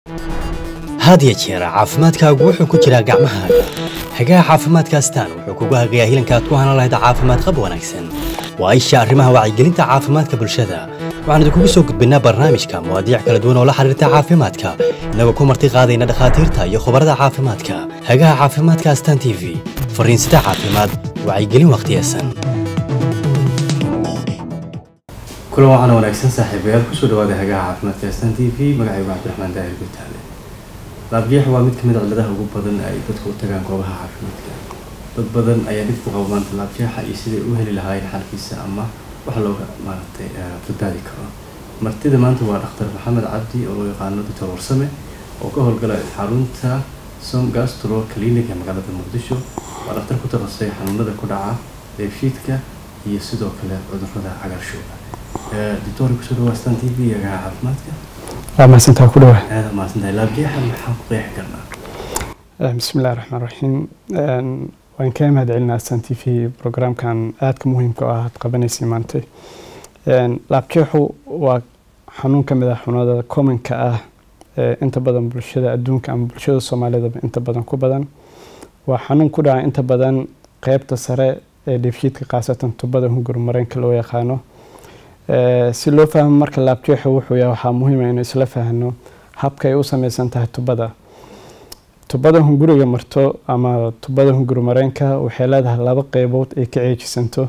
had ya jeer caafimaadkaagu wuxuu ku jiraa gacmahaaga hagaha caafimaadka astaan wuxuu kugu hagayaa hilanka aad ku hanan lahayd caafimaad qab wanaagsan waa isha arrimaha wacyigelinta caafimaadka bulshada waxaan idinkugu soo gudbinnaa barnaamijka mawaadiic kala duwan oo la xiriirta caafimaadka innagoo ku marti qaadayna dhakhaatiirta iyo khubarada caafimaadka hagaha caafimaadka astaan t v fariinsida caafimaad wacyigelin wakhtiyesan kulan waxaana wanaagsan saaxiibayaal kusoo dhawaada hagaha caafimaadka astaan t v magacaygu cabdiraxmaan daahir gutaale laabjeex waa mid ka mid a cilladaha ugu badan ay dadku u tagaan goobaha caafimaadka dad badan ayaa dhib ku qaba maanta laabjeexa iyo siday u heli lahaayeen xalkiisa ama wax looga maaragtay badbaadi karo martida maanta waa dhakhtar maxamed cabdi oo loo yaqaano doctor warsame oo ka howlgala xarunta som gastro clinic ee magaalada muqdisho waa dhakhtar ku takhasusay xanuunada ku dhaca deefshiidka iyo sidoo kale cudurrada cagaarshooga doctor kusoo dhawaa stan t v agaha caafimaadka waa mahadsantaa ku dhawaa aada mahadsantahay laabjeexa maxaan ku qeexi karnaa bismi illahi raxmaan raxiim waan kaa mahad celinaa astan t v programkan aadka muhiimka oo ah aad qabanaysay maantay laabjeexu waa xanuun ka mid ah xanuunada commonka ah ee inta badan bulshada adduunka ama bulshada soomaalidaba inta badan ku badan waa xanuun ku dhaca inta badan qeybta sare ee dheefshiidka khaasatan tubada hungur mareenka loo yaqaano si loo fahmo marka laabjeexu wuxuu yahay waxaa muhiima inuu isla fahno habka ay u sameysan tahay tubada tubada hunguriga marto ama tubada hunguri mareenka waxay leedahay laba qeybood ay ka ceejisanto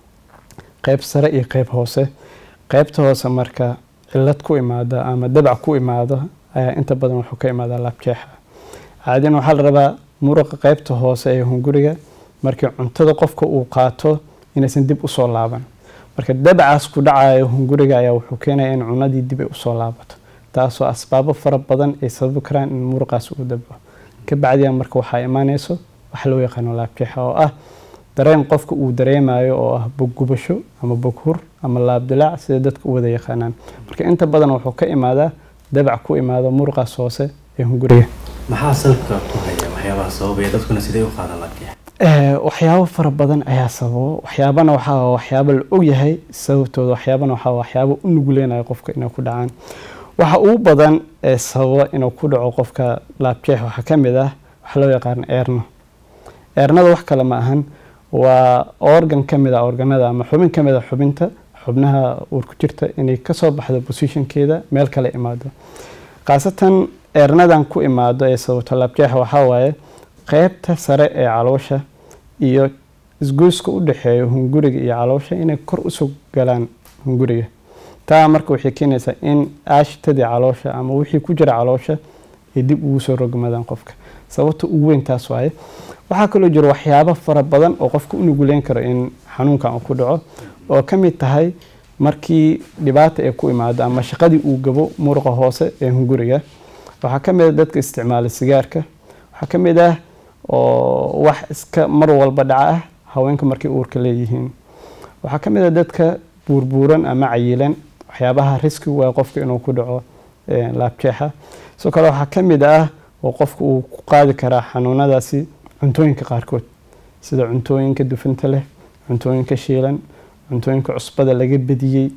qeyb sare iyo qeyb hoose qeybta hoose marka cilad ku imaada ama dabac ku imaado ayaa inta badan wuxuu ka imaadaa laabjeexa caadina waxaa la rabaa muruqa qeybta hoose ee hunguriga markii cuntada qofka uu qaato inaysan dib usoo laaban marka dabacaas ku dhacayo hunguriga ayaa wuxuu keenaya in cunadii dib ay usoo laabato taasoo asbaabo fara badan ay sababi karaan in muruqaas uu dabco kabacdiya marka waxaa imaaneyso waxa loo yaqaano laabjeexa oo ah dareen qofka uu dareemayo oo ah boggubasho ama boghur ama laabdilaac sida dadka u wada yaqaanaan marka inta badan wuxuu ka imaadaa dabac ku imaado muruqaas hoose ee hunguriga maxaa salka ku haya waxyaabaha sababaya dadkuna sidee u qaadan laabjeexa waxyaabo fara badan ayaa sababo waxyaabana waxaa waxyaabo la ogyahay sababtooda waxyaabana waxaa waxyaabo u nuguleynayo qofka inay ku dhacaan waxa ugu badan ee sababa inuu ku dhaco qofka laabjeex waxaa ka mid ah waxaa loo yaqaan eerno eernada wax kale ma ahan waa organ ka mid a organada ama xubin ka mid a xubinta xubnaha uur ku jirta inay kasoo baxdo positionkeeda meel kale imaado khaasatan eernadan ku imaado ee sababto laabjeexa waxaa waaye qeybta sare ee caloosha iyo isgoyska u dhexeeya hunguriga iyo caloosha inay kor usoo galaan hunguriga taa marka waxay keenaysaa in aashitadii caloosha ama wixii ku jira caloosha ay dib ugu soo rogmadaan qofka sababta ugu weyn taas waaye waxaa kaloo jira waxyaabo fara badan oo qofka u nuguleyn karo in xanuunkan uu ku dhaco oo ka mid tahay markii dhibaata ay ku imaado ama shaqadii uu gabo muruqa hoose ee hunguriga waxaa ka mid ah dadka isticmaala sigaarka waxaa ka mid ah oo wax iska mar walba dhaca ah haweenka markay uurka leeyihiin waxaa ka mid ah dadka buurbuuran ama cayilan waxyaabaha riski waa qofka inuu ku dhaco laabjeexa sidoo kale waxaa ka mid ah oo qofka uu ku qaadi karaa xanuunadaasi cuntooyinka qaarkood sida cuntooyinka dufinta leh cuntooyinka shiilan cuntooyinka cusbada laga bediyey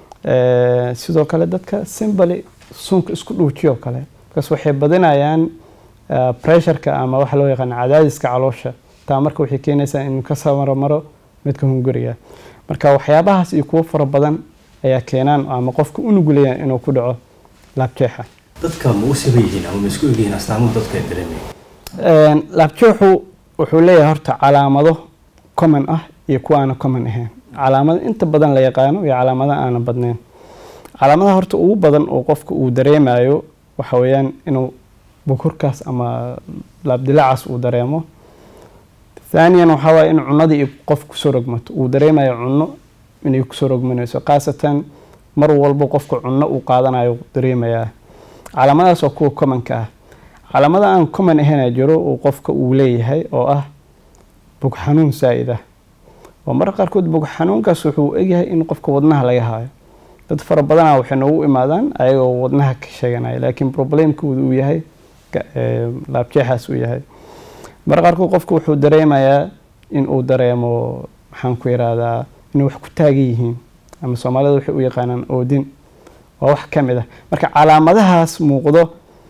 sidoo kale dadka simbali suunka isku dhuujiyoo kale markaas waxay badinayaan pressureka ama waxa loo yaqaan cadaadiska caloosha taa marka waxay keenaysaa inuu ka samaromaro midka hunguriga marka waxyaabahaas iyo kuwo fara badan ayaa keenaan ama qofka u nugulayaan inuu ku dhaco laabjeexa dadka ma u siban yihiin ama ma isku egyihiin astaamuhu dadka ay dareemaya laabjeexu wuxuu leeyahay horta calaamado common ah iyo kuwa aana common ahayn calaamado inta badan la yaqaano iyo calaamado aana badnayn calaamadaha horta ugu badan oo qofka uu dareemayo waxa weeyaan inuu bukurkaas ama laabdilaacaas uu dareemo thaaniyan waxaa waaye in cunadii ay qof kusoo rogmato uu dareemayo cunno inay kusoo rogmanayso khaasatan mar walba qofka cunno uu qaadanayo dareemayaa calaamadahaas waa kuwa commonka ah calaamada aan common ahayna jiro uu qofka uu leeyahay oo ah bog xanuun saa-id ah oo marka qaarkood bog xanuunkaas wuxuu egyahay in qofka wadnaha laga haayo dad fara badana waxay noogu imaadaan ayagoo wadnaha ka sheeganaya laakiin problemkooda uu yahay laabjeexaas uu yahay marka qaarkood qofka wuxuu dareemayaa in uu dareemo maxaan ku yiraahdaa inay wax ku taagan yihiin ama soomaalida waxay u yaqaanaan oodin waa wax ka mid ah marka calaamadahaas muuqdo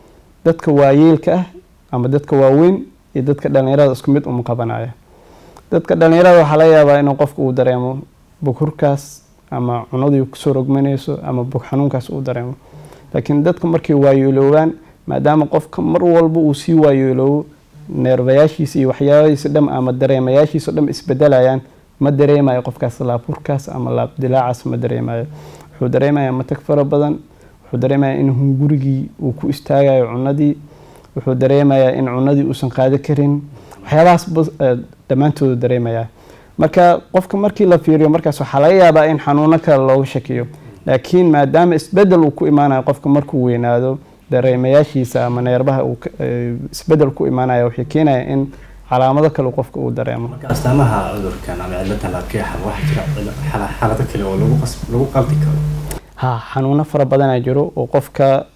dadka waayeelka ah ama dadka waaweyn iyo dadka dhalinyarada isku mid uma qabanaya dadka dhalinyarada waxaa laga yaabaa inuu qofka uu dareemo bughurkaas ama cunadii kusoo rogmanayso ama bug xanuunkaas uu dareemo laakiin dadka markay waayeeloobaan maadaama qofka mar walba uu sii waayeeloobo neerbayaashiisa iyo waxyaabahiisa dham ama dareemayaashiisa dham isbedelayaan ma dareemayo qofkaas laabhurkaas ama laabdilaacaas ma dareemayo wuxuu dareemayaa matag fara badan wuxuu dareemayaa in hungurigii uu ku istaagayo cunadii wuxuu dareemayaa in cunadii uusan qaado karin waxyaabahaas dhammaantoodu dareemayaa marka qofka markii la fiiriyo markaas waxaa laga yaabaa in xanuuno kale looga shakiyo laakiin maadaama isbedel uu ku imaanayo qofka markuu weynaado dareemayaashiisa ama neerbaha uu isbedel ku imaanaya waxay keenaya in calaamado kale qofka uu dareemo marka astaamaha cudurkan ama ciladan laabkeexa waxaa jira xaalado kale oo lagu lagu qaldi karo ha xanuuno fara badanaa jiro oo qofka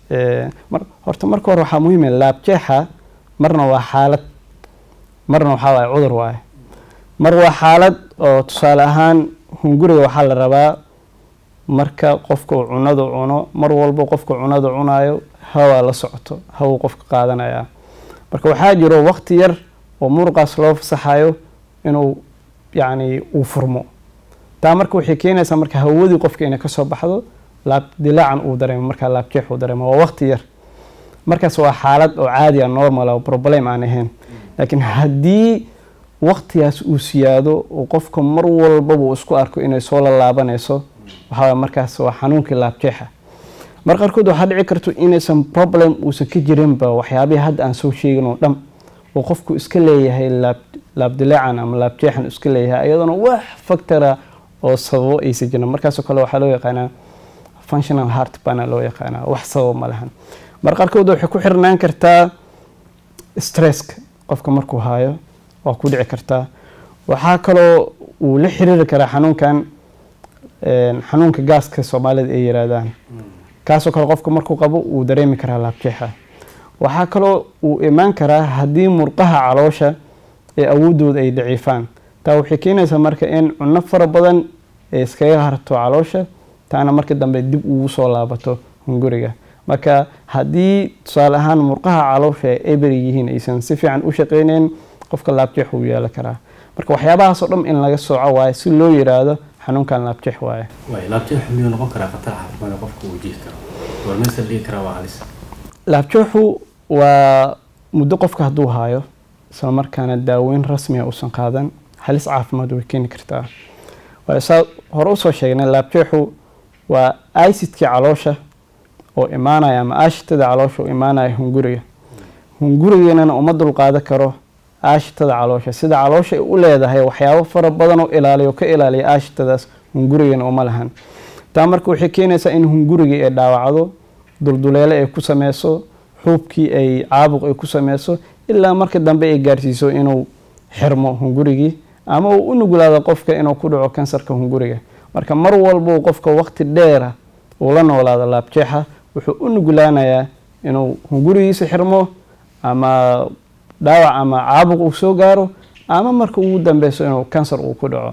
horta marka hore waxaa muhiim laabjeexa marna waa xaalad marna waxaa waaye cudur waaye mar waa xaalad oo tusaale ahaan hunguriga waxaa la rabaa marka qofka uu cunada cuno mar walba qofka cunada cunayo hawaa la socoto hawuu qofka qaadanaya marka waxaa jiro waqti yar oo muruqaas loo fasaxayo inuu yacni uu furmo taa marka waxay keenaysaa marka hawadii qofka inay kasoo baxdo laab dilaacan uu dareemo markaa laabjeex uu dareemo waa waqti yar markaas waa xaalad oo caadi a normal oo problem aan ahayn laakiin haddii waqtigaas uu siyaado oo qofka mar walbaba uu isku arko inay soo lalaabanayso waxaa markaas waa xanuunkii laabjeexa mar qaarkood waxaa dhici karto inaysan problem uusan ka jirinba waxyaabihii hadda aan soo sheegin oo dham oo qofku iska leeyahay laabdilaacan ama laabjeexan iska leeyahay iyadoona wax factora oo sababo aysa jirin markaasoo kale waxaa loo yaqaanaa functional heart bana loo yaqaanaa wax sababo ma lahan mar qaarkood waxay ku xirnaan kartaa stresska qofka markuu haayo waa ku dhici kartaa waxaa kaloo uu la xiriiri karaa xanuunkan xanuunka gaaska soomaalida ay yiraahdaan kaasoo kale qofka markuu qabo uu dareemi karaa laabjeexa waxaa kaloo uu imaan karaa haddii murqaha caloosha ee awoodooda ay daciifaan taa waxay keenaysaa marka in cunno fara badan ay iskaga harto caloosha taana marka dambe dib ugu soo laabato hunguriga marka haddii tusaale ahaan murqaha caloosha ay eber yihiin aysan si fiican u shaqeyneyn qofka laabjeex uu yeelan karaa marka waxyaabahaasoo dhan in laga sooco waaye si loo yiraahdo xanuunkan laabjeex waaye waay laabjeex miyuu noqon karaa khatar caafimaad oo qofka uu jiif karo goormaysa la dhigi karaa waa halis laabjeexu waa muddo qofka hadduu haayo isla markaana daaweyn rasmiga uusan qaadan halis caafimaad way keeni kartaa saa hore usoo sheegnay laabjeexu waa icidkii caloosha oo imaanaya ama aashitada caloosha oo imaanaya hunguriga hungurigeennana uma dulqaadan karo aashitada caloosha sida caloosha ay u leedahay waxyaabo fara badan oo ilaaliyo ka ilaaliya aashitadaas hungurigeena uma lahan taa marka waxay keenaysaa in hungurigii ay dhaawacdo dulduleele ay ku sameyso xuubkii ay caabuq ay ku sameyso ilaa marka dambe ay gaarsiiso inuu xirmo hungurigii ama uu u nuglaado qofka inuu ku dhaco kansarka hunguriga marka mar walbau qofka waqti dheera uu la noolaado laabjeexa wuxuu u nuglaanayaa inuu hungurigiisa xirmo ama dhaawac ama caabuq uu soo gaaro ama marka ugu dambeyso inuu kansar uu ku dhaco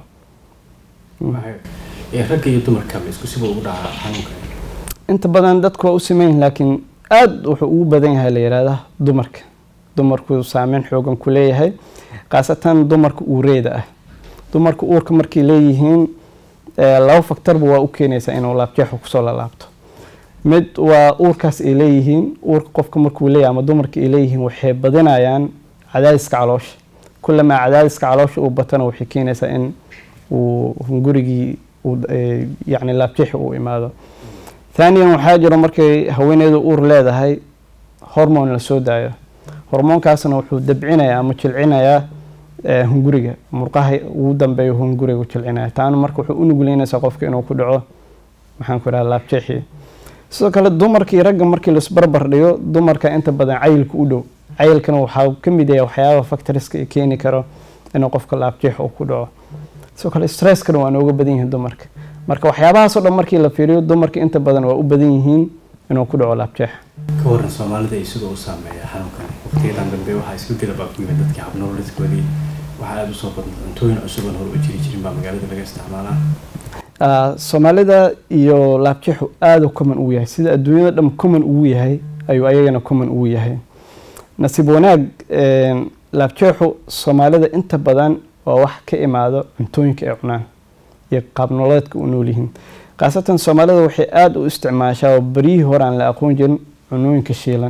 ragga iyo dumarka isku siba ugu dhacaa xanuunka inta badan dadku waa u sameyn laakiin aada wuxuu ugu badan yahay la yihahda dumarka dumarku saameyn xoogan ku leeyahay khaasatan dumarka uureeda ah dumarka uurka markay leeyihiin laba faktarba waa u keenaysaa inuu laabjeexu kusoo lalaabto mid waa uurkaas ay leeyihiin uurka qofka markuu leeyahay ama dumarka ay leeyihiin waxay badinayaan cadaadiska caloosha kulamaa cadaadiska caloosha uu batana waxay keenaysaa in uu hungurigii yacni laabjeexi uu imaado thaniyan waxaa jiro markay haweeneydu uur leedahay hormone la soo daayo hormoonkaasna wuxuu dabcinayaa ama jilcinayaa hunguriga murqaha ugu dambeeya hunguriga jilcinaya taana marka wuxuu u nugleynaysaa qofka inuu ku dhaco maxaan ku idhaha laabjeexii sidoo kale dumarkii ragga markii laisbarbar dhigo dumarka inta badan cayilka u dhow cayilkana waxaa ka mid yahay waxyaaba factoriska ay keeni karo inuu qofka laabjeex uu ku dhaco sidoo kale stresskana waa nooga badan yihiin dumarka marka waxyaabahaasoo dhan markii la fiiriyo dumarka inta badan waa u badan yihiin inuu ku dhaco laabjeex ka waran soomaalida iyo sidoo u saameeya xanuunkan waqtiyadan dambe waxaa isbedela baa ku yimid dadkii habnoolidkoodii waxaa aada usoo badan cuntooyin cusub oon hore u jiri jirin baa magaalada laga isticmaalaa soomaalida iyo laabjeexu aada common ugu yahay sida adduunyada dham common ugu yahay ayuu ayagana common uu yahay nasiib wanaag laabjeexu soomaalida inta badan waa wax ka imaado cuntooyinka ay cunaan iyo qaabnololeedka u nool yihiin khaasatan soomaalida waxay aada u isticmaashaa oo beryihii hore aan la aqoon jirin cunooyinka shiilan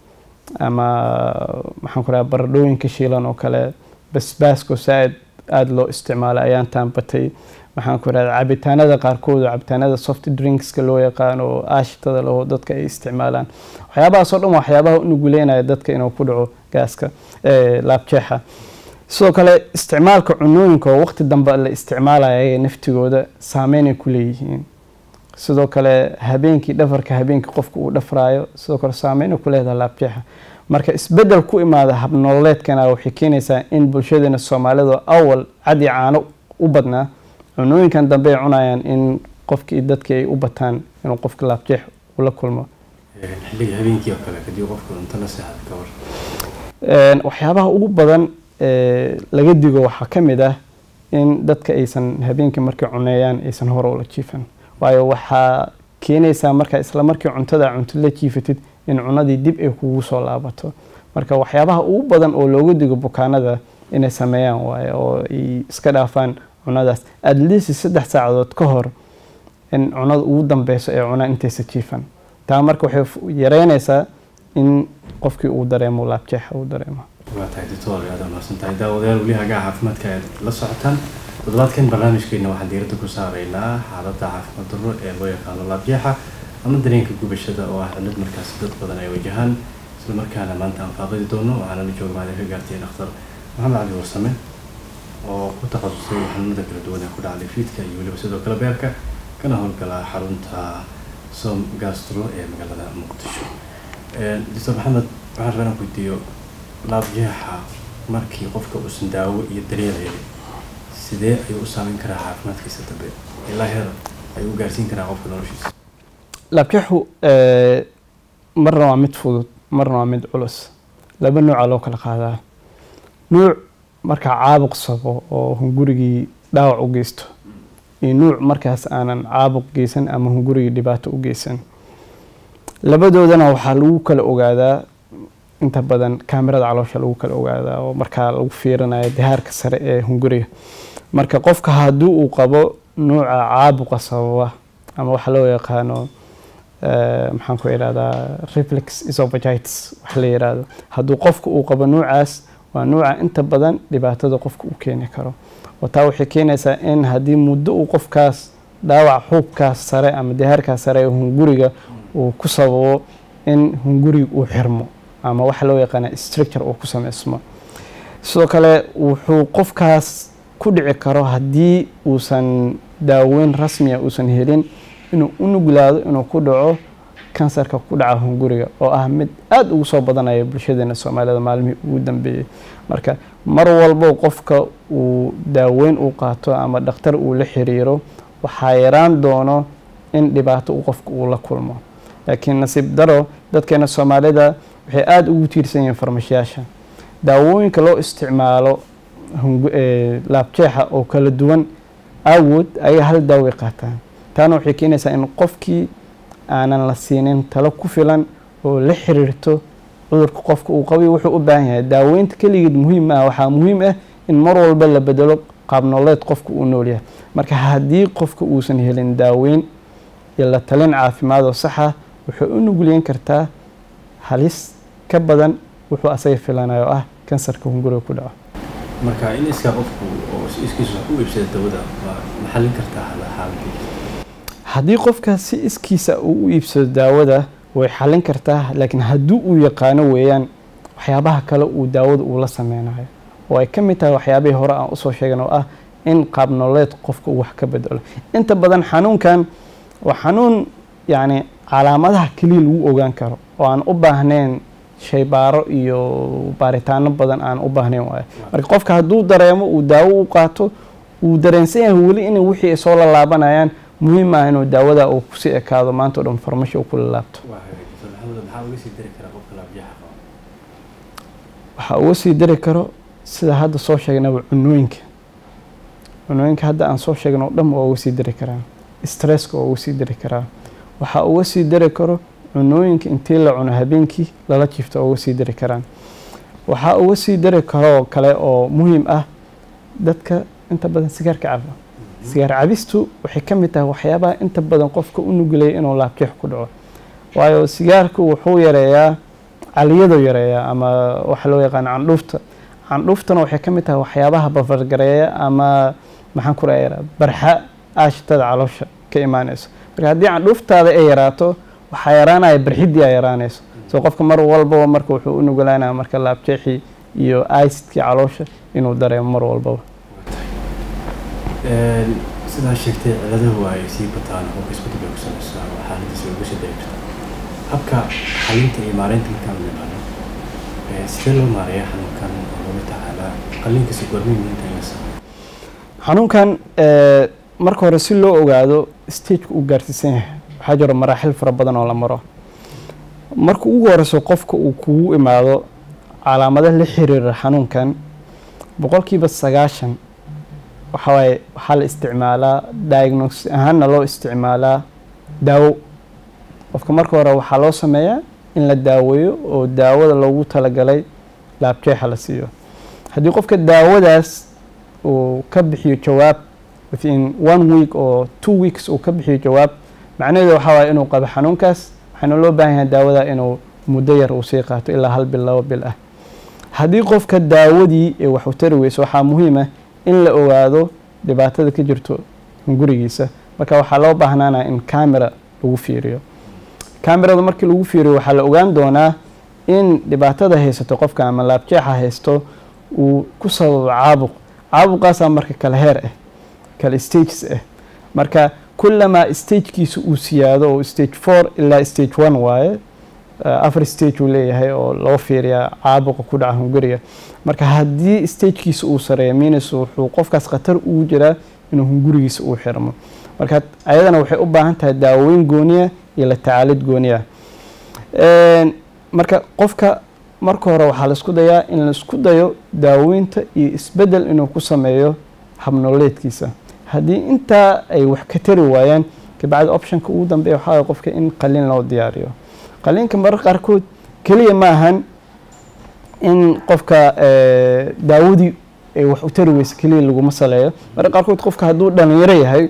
ama maxaan ku raha baradhooyinka shiilan oo kale basbaasko saa-id aada loo isticmaalo ayaan taanbatay maxaan ku rahda cabitaanada qaarkood oo cabitaanada soft drinkska loo yaqaano oo aashitada laho dadka ay isticmaalaan waxyaabahaasoo dhan waxyaabaha unuguleynaya dadka inuu ku dhaco gaaska laabjeexa sidoo kale isticmaalka cunooyinka oo waqti dambe la isticmaalaya naftigooda saameynay ku leeyihiin sidoo kale habeenkii dhafarka habeenkii qofka uu dhafraayo sidoo kale saameynay ku leedaha laabjeexa marka isbedel ku imaada habnololeedkana waxay keenaysaa in bulshadeena soomaalida awal cadi caano u badnaa cunooyinkan dambe ay cunayaan in qofkii dadkii ay u bataan inuu qofka laabjeex ula kulmo xilliga habeenkii oo kale kadib qofku cunto la seexad ka war waxyaabaha ugu badan laga digo waxaa ka mid ah in dadka aysan habeenkii markay cuneeyaan aysan hore ula jiifan waayo waxaa keenaysaa markaa isla markii cuntada cunto la jiifatid in cunadii dib ay kugu soo laabato marka waxyaabaha ugu badan oo looga digo bukaanada inay sameeyaan waayo oo ay iska dhaafaan cunadaas adliisi saddex saacadood ka hor in cunada ugu dambeyso ee cunaan intaysa jiifan taa marka waxay yareynaysaa in qofkii uu dareemo laabjeexa uu dareemo waa tahay doctor aad mahadsan tahay daawadayaal weli hagaa caafimaadka aad la socotaan toddobaadkan barnaamijkeena waxaan diiradda ku saaraynaa xaaladda caafimaad darro ee loo yaqaano laabjeexa ama dareenka gubashada oo ah cillad markaasi dad badan ay wajahaan isla markaana maanta aan faaqidi doono waxaana la jooga maadin ka gaartay dhakhtar maxamed cali warsame oo ku takhasusay xanuunada kala duwan ee ku dhacday fiidka iyo weliba sidoo kale beerka kana howlgala xarunta som gastro ee magaalada muqdisho doctor maxamed waxaan rabaa inaan weydiiyo laabjeexa markii qofka uusan daawo iyo daryeel helin sidee ayuu u saameyn karaa caafimaadkiisa dambe ilaa heer ayuu u gaarsiin karaa qofka noloshiisa laabjeexu marna waa mid fudud marna waa mid culus laba nuuca loo kala qaadaa nuuc markaa caabuq sabo oo hungurigii dhaawac u geysto iyo nuuc markaas aanan caabuq geysan ama hungurigii dhibaato u geysan labadoodana waxaa lagu kala ogaadaa inta badan kaamirada caloosha lagu kala ogaadaa oo markaa lagu fiirinayo dahaarka sare ee hunguriga marka qofka haddii uu qabo nuuca caabuqa sababa ama waxa loo yaqaano maxaan ku idhahdaa reflex esophagitis wax la yiraahdo hadduu qofka uu qabo nuucaas waa nuuca inta badan dhibaatada qofka uu keeni karo oo taa waxay keenaysaa in haddii muddo uu qofkaas dhaawac xuubkaas sare ama dahaarkaas sare ee hunguriga uu ku sababo in hunguriga uu xirmo ama waxa loo yaqaana structure uu ku sameysmo sidoo kale wuxuu qofkaas ku dhici karo haddii uusan daaweyn rasmiya uusan helin inuu u nuglaado inuu ku dhaco kansarka ku dhaca hunguriga oo ah mid aada ugu soo badanaya bulshadeena soomaalida maalmihii ugu dambeeyey marka mar walbo qofka uu daaweyn uu qaato ama dhakhtar uu la xiriiro waxaa yaraan doono in dhibaato uu qofka uu la kulmo laakiin nasiib daro dadkeena soomaalida waxay aada ugu tiirsan yihiin farmashiyaasha daawooyinka loo isticmaalo laabjeexa oo kala duwan awood ayay hal daaway qaataan taana waxay keenaysaa in qofkii aanan la siinin talo ku filan oo la xiriirto cudurka qofka uu qabiy wuxuu u baahan yahay daaweynta keligeed muhiim ah waxaa muhiim ah in mar walba la bedelo qaabnooleed qofka uu nool yahay marka haddii qofka uusan helin daaweyn iyo la talin caafimaad oo saxa waxay u nugulyen kartaa halis ka badan wuxuu asaga filanayo oo ah kansarka hunguriga ku dhaco marka in iskaa qofku oo iskiisa wax u iibsada dawada waa maxallin kartaa xaaladii haddii qofka si iskiisa uu u iibsado daawada way xallin kartaa laakiin haddii uu yaqaano weeyaan waxyaabaha kale uu daawada uu la sameynayo oo ay ka mid tahay waxyaabihii hore aan usoo sheegan oo ah in qaabnololeed qofka uu wax ka bedelo inta badan xanuunkan waa xanuun yacni calaamadaha keliya lagu ogaan karo oo aan u baahnayn shaybaaro iyo baaritaano badan aan u baahnayn waayo marka qofka hadduu dareemo uu daawo u qaato uu dareensan yahay weli in wixii ay soo lalaabanayaan muhiim ah inuu daawada uu kusii ekaado maanta o dhan farmasho uu kula laabto waxaa uga sii dari karo sida hadda soo sheegnaba cunooyinka cunooyinka hadda aan soo sheegno o dhan waa uga sii dari karaa stresska waa uga sii dari karaa waxaa uga sii dari karo cunooyinka intii la cuno habeenkii lala jiifto uga sii dari karaan waxaa uga sii dari karoo kale oo muhiim ah dadka inta badan sigaarka caba sigaar cabistu waxay ka mid tahay waxyaabaha inta badan qofka u nugulaya inuu laabjeex ku dhaco waayo sigaarku wuxuu yareeyaa caliyadu yareeyaa ama waxa loo yaqaan candhuufta candhuuftana waxay ka mid tahay waxyaabaha bafargareeya ama maxaan ku rayaa barxa aashitada caloosha ka imaanayso marka haddii candhuuftaada ay yaraato waxaa yaraanaya barxidii a yaraanayso soo qofka mar walbaba marka wuxuu u nugulaanaya marka laabjeexii iyo aisidkii caloosha inuu dareemo mar walbaba sidaa sheegtay ciladahu ay sii bataan oo isbedel bay ku samaysaa oo xaaladiisa uga sii dari karta habka xalinta iyo maareynta markaan u imaano sidee loo maareeyaa xanuunkan oo looga tacaalaa qalliinkiisa goormay muhiimta in la sameeyo xanuunkan marka hore si loo ogaado stageka uu gaarsiisan yahay waxaa jiro maraaxil fara badan oo la maro marka ugu horeyso qofka uu kugu imaado calaamado la xiriira xanuunkan boqolkiiba sagaashan waxawaaye waxaa la isticmaalaa diagnosis ahaanna loo isticmaalaa daawo qofka marka hore waxaa loo sameeyaa in la daaweeyo oo daawada loogu talagalay laabjeexa la siiyo haddii qofka daawadaas uu ka bixiyo jawaab within one week oo two weeks uu ka bixiyo jawaab macnaheedu waxaa waaya inuu qabo xanuunkaas waxaana loo baahan yahay daawada inuu muddo yar uu sii qaato ilaa hal bil laba bil ah haddii qofka daawadii ee wax u tari weyso waxaa muhiim ah in la ogaado dhibaatada ka jirto gurigiisa marka waxaa loo baahnaanaa in camera lagu fiiriyo camerada markii lagu fiiriyo waxaa la ogaan doonaa in dhibaatada haysato qofka ama laabjeexa haysto uu ku sababo caabuq caabuqaasaa marka kala heer ah kala stages ah marka kulamaa stagekiisa uu siyaado oo stage four ilaa stage one waaye afar stage uu leeyahay oo loo fiiriyaa caabuqa ku dhaca hunguriga marka haddii stagekiisa uu sareeyo minis wuxuu qofkaas khatar ugu jiraa inuu hungurigiisa uu xirmo marka ayadana waxay u baahan tahay daaweyn gooniya iyo la tacaalid gooniya marka qofka marka hore waxaa laisku dayaa in laisku dayo daaweynta iyo isbedel inuu ku sameeyo habnoleedkiisa haddii intaa ay wax ka tari waayaan kabacdi optionka ugu dambeeya waxaa qofka in qalin loo diyaariyo qaliinka marar qaarkood keliya ma ahan in qofka daawadii ay wax u tari weysa keliya laguma saleeyo marar qaarkood qofka hadduu dhalinyaro yahay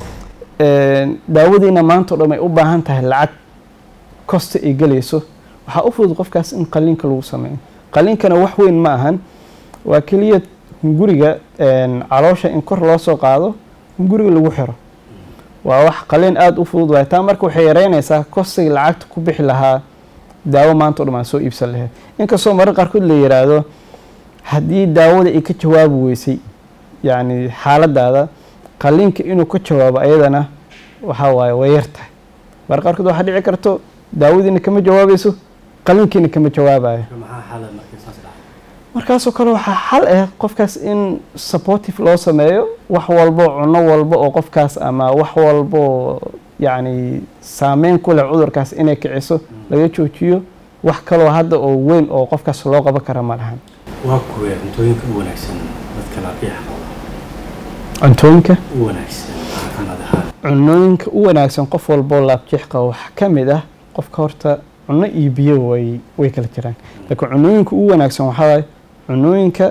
daawadiina maanta o dhan ay u baahan tahay lacag kosta ay gelayso waxaa u fudud qofkaas in qaliinka lagu sameeyo qaliinkana wax weyn ma ahan waa keliya hunguriga caloosha in kor loo soo qaado hunguriga lagu xiro waa wax qaliin aada u fudud waay taa marka waxay yareynaysaa kostigii lacagta ku bixi lahaa daawo maanta o dhan aan soo iibsan lahayd inkastoo marar qaarkood la yiraahdo haddii daawada ay ka jawaabi weysay yacni xaaladaada qaliinka inuu ka jawaabo ayadana waxaa waaye way yar tahay marar qaarkood waxaa dhici karto daawadiina kama jawaabayso qaliinkiina kama jawaabayo maxaa xaalad markii saas dhacay markaasoo kale waxaa xal ah qofkaas in supportive loo sameeyo wax walbo cuno walba oo qofkaas ama wax walbo yacni saameyn ku leh cudurkaas inay kiciso laga joojiyo wax kaloo hadda oo weyn oo qofkaas loo qaban kara ma lahan waa kuwee cuntooyinka u wanaagsan dadka laabjeexa qaba cuntooyinka u wanaagsan caafimaad ahaan cunooyinka u wanaagsan qof walboo laabjeex qaba waxaa ka mid ah qofka horta cuno iyo biyo way way kala jiraan laakiin cunooyinka u wanaagsan waxaa waaye cunooyinka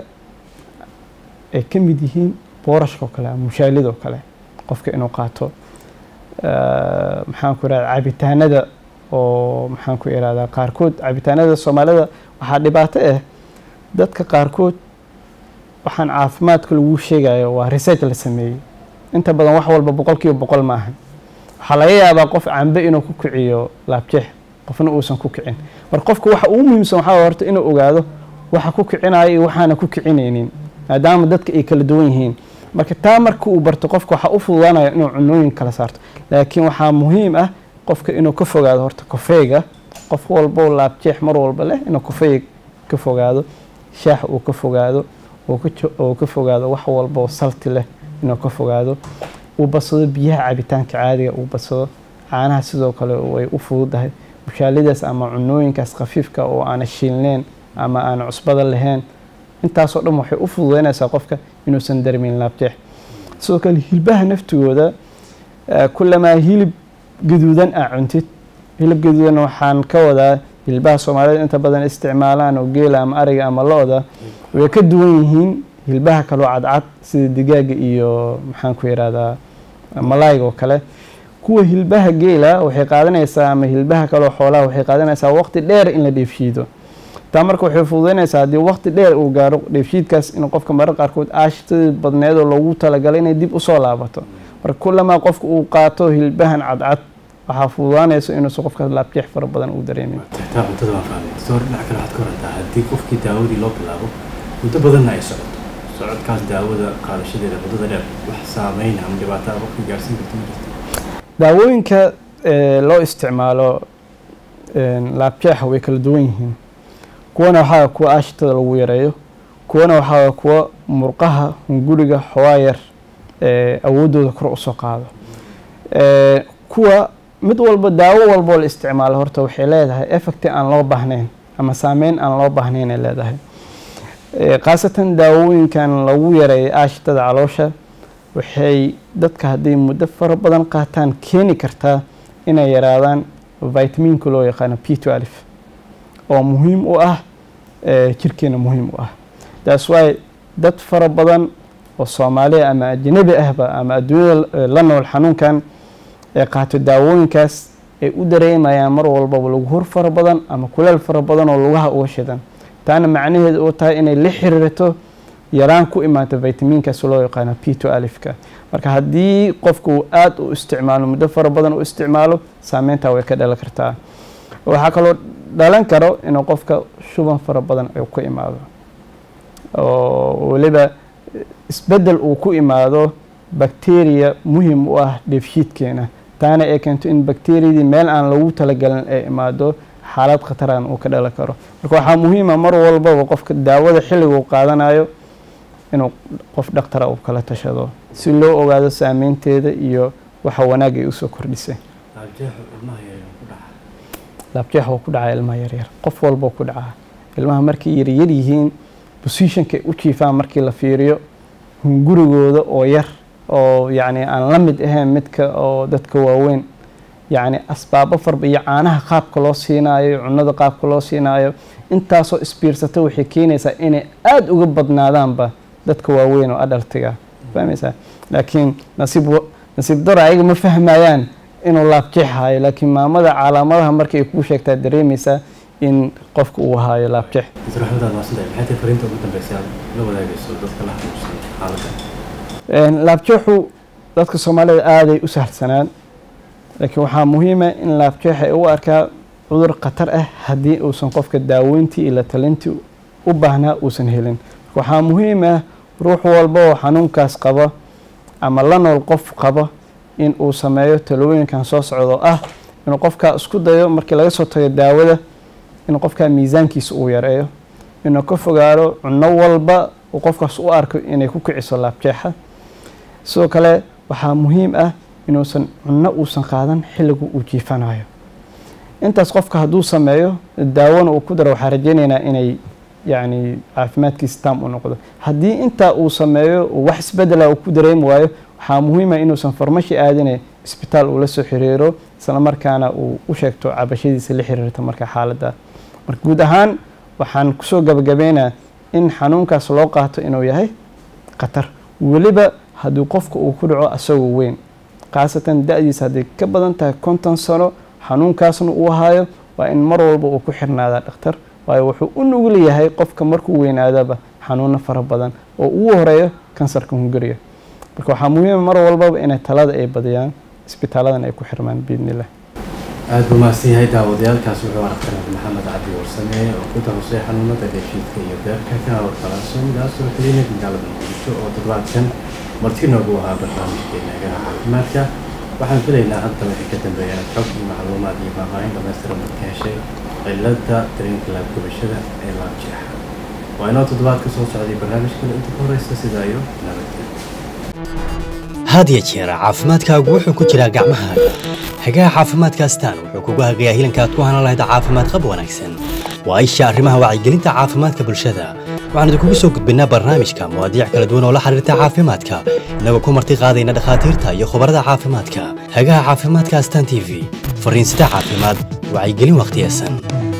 ay ka mid yihiin boorashka oo kale ama mushaalida oo kale qofka inuu qaato maxaan ku irahda cabitaanada oo maxaan ku irahdaa qaarkood cabitaanada soomaalida waxaa dhibaato ah dadka qaarkood waxaan caafimaadka lagu sheegayo waa research la sameeyey inta badan wax walba boqol kiiba boqol ma ahan waxaa laga yaabaa qof cambe inuu ku kiciyo laabjeex qofna uusan ku kicin marka qofka waxa ugu muhiimsan waxaa horta inuu ogaado waxa ku kicinaya iyo waxaana ku kicinaynin maadaama dadka ay kala duwan yihiin marka taa marka uu barto qofka waxaa u fududaanaya inuu cunooyin kala saarto laakiin waxaa muhiim ah qofka inuu ka fogaado horta kofeyga qof walbo laabjeex mar walba leh inuu kofeyga ka fogaado shaax uu ka fogaado oo ka fogaado wax walboo salti leh inuu ka fogaado uu badsado biyaha cabitaanka caadiga uu badsado caanaha sidoo kale way u fududahay mushaalidaas ama cunooyinkaas khafiifka oo aana shiilneyn ama aana cusbada lahayn intaasoo dhan waxay u fududeynaysaa qofka inuusan darmin laabjeex sidoo kale hilbaha naftigooda kulamaa hilib gaduudan aa cuntid hilib gaduudan waxaan ka wadaa hilbaha soomaalida inta badan isticmaalaan oo geela ama ariga ama lo-da way ka duwan yihiin hilbaha kaloo cadcad sida digaaga iyo maxaan ku yidhahdaa malaayga oo kale kuwa hilbaha geela waxay qaadanaysaa ama hilbaha kaloo xoolaha waxay qaadanaysaa waqti dheer in la dheefshiido taa marka waxay fududeynaysaa haddii waqti dheer uu gaaro dheefshiidkaas in qofka marar qaarkood aashtadii badneed oo loogu talagalay inay dib usoo laabato marka kulamaa qofka uu qaato hilbahan cadcad waxaa fududaanaysa inuusan qofkaas laabjeex fara badan uu dareemin taa cuntada waan fahmay doctor dhinac kale waxaad ka warantaa haddii qofkii daawadii loo bilaabo muddo badanna ay socoto socodkaas daawada qaadashadeeda muddada dheer wax saameyn ama dhibaato ah qofkii gaarsiin karto ma jirto daawooyinka loo isticmaalo laabjeexa way kala duwan yihiin kuwana waxaa kuwa aashitada lagu yareeyo kuwana waxaa kuwa murqaha hunguriga xawaayar awooddooda kor usoo qaado kuwa mid walba daawo walboo la isticmaalo horta waxay leedahay effecti aan loo baahnayn ama saameyn aan loo baahnayn ay leedahay khaasatan daawooyinkan lagu yareeyo aashitada caloosha waxay dadka hadday muddo fara badan qaataan keeni kartaa inay yaraadaan vitaminka loo yaqaano p to alif oo muhiim u ah jirkeena muhiim u ah taas waay dad fara badan oo soomaaliya ama ajnabi ahba ama adduunyada la nool xanuunkan ee qaato daawooyinkaas ay u dareemayaan mar walbaba lagu hor fara badan ama kuleel fara badan oo lugaha uga shidan taana macnaheedu uu tahay inay la xiriirto yaraan ku imaata vitaminkaas loo yaqaano p to alifka marka haddii qofku uu aada u isticmaalo muddo fara badan u isticmaalo saameyntaa way ka dhalan kartaa waxaa kaloo dhalan karo inuu qofka shuban fara badan ay ku imaado oo weliba isbeddel uu ku imaado bacteria muhim u ah dheefshiidkeena taana ay keento in bacteriyadii meel aan lagu talagalin ay imaado xaalad khataraan uu ka dhalan karo marka waxaa muhiima mar walbaba qofka daawada xilliga uu qaadanayo inuu qof dhakhtara uu kala tashado si loo ogaado saameynteeda iyo waxa wanaag ay usoo kordhisay laabjeex waa ku dhacaa ilmaha yaryar qof walboo ku dhacaa ilmaha markay yaryar yihiin bosishonkay u jiifaan markii la fiiriyo hungurigooda oo yar oo yacni aan la mid ahayn midka oo dadka waaweyn yacni asbaabo farba iyo caanaha qaabka loo siinaayo cunada qaabka loo siinaayo intaasoo isbiirsata waxay keenaysaa inay aada uga badnaadaanba dadka waaweyn oo adhaltiga fahmaysaa laakiin nasiib nasiib daro ayaga ma fahmayaan inuu laabjeex haayo laakiin maamada calaamadaha marka ay kuu sheegtaa dareemaysaa in qofka uu haayo laabjeex doctor axmed aad maasantahay maxay tahay fariinta ugu dambeysa aad la wadaagayso dadka la xanuunsan xaaladda laabjeexu dadka soomaalida aaday u sahlsanaan laakiin waxaa muhiima in laabjeexa ay u arkaa cudur khatar ah haddii uusan qofka daaweyntii iyo la talintii u baahnaa uusan helin waxaa muhiim ah ruux walba oo xanuunkaas qaba ama la nool qof qaba in uu sameeyo talooyinkan soo socdo ah inuu qofkaa isku dayo markii laga soo tago daawada inuu qofkaa miisaankiisa uu yareeyo inuu ka fogaado cunno walba uu qofkaas u arko inay ku kiciso laabjeexa sidoo kale waxaa muhiim ah inuusan cunno uusan qaadan xilligu uu jiifanayo intaas qofka hadduu sameeyo daawona uu ku daro waxaa rajeynaynaa inay yacni caafimaadkiisa taam u noqdo haddii intaa uu sameeyo wax isbedela uu ku dareemi waayo waxaa muhiima inuusan farmashi aadine isbitaal uu la soo xiriiro isla markaana uu u sheegto cabashadiisa la xiriirta marka xaaladda marka guud ahaan waxaan kusoo gabagabeynaa in xanuunkaas loo qaato inuu yahay khatar weliba haddii qofka uu ku dhaco asagoo weyn khaasatan da-diisa hadday ka badan tahay konton sano xanuunkaasna uu haayo waa in mar walba uu ku xirnaadaa dhakhtar waayo wuxuu u nugul yahay qofka markuu weynaadaba xanuuno fara badan oo ugu horeeyo kansarka hunguriga marka waxaa muhiima mar walbaba inay talada ay badiyaan isbitaaladan ay ku xirmaan biidnillah aada buu mahadsan yahay daawadayaalkaas wuxuu aragtay maxamed cabdi warsame oo ku tahusay xanuunada dheefshiidka iyo beerka kana warqalaanso midaasoo keliya magaalada muqdisho oo toddobaadkan marti noogu ahaa barnaamijkeena egaha caafimaadka waxaan filaynaa hadda wixii ka dambeeya inaad xog iyo macluumaad iyo faahfaahin dhamaystiran ad ka heshay cilada dareenka laabgubashada ee laabjeexa waa inoo toddobaadka soo socday barnaamijkana inta ka horeysa sidaa iyo nabadgelyo had ya jeer caafimaadkaagu wuxuu ku jiraa gacmahaaga hagaha caafimaadka astaan wuxuu kugu hagayaa hilanka aad ku hanan lahayd caafimaad qab wanaagsan waa isha arrimaha wacyigelinta caafimaadka bulshada waxaan idinkugu soo gudbinnaa barnaamijka mawaadiic kala duwan oo la xiriirta caafimaadka innagoo ku marti qaadayna dhakhaatiirta iyo khubarada caafimaadka hagaha caafimaadka astaan t v fariinsida caafimaad wacyigelin wakhtiyesan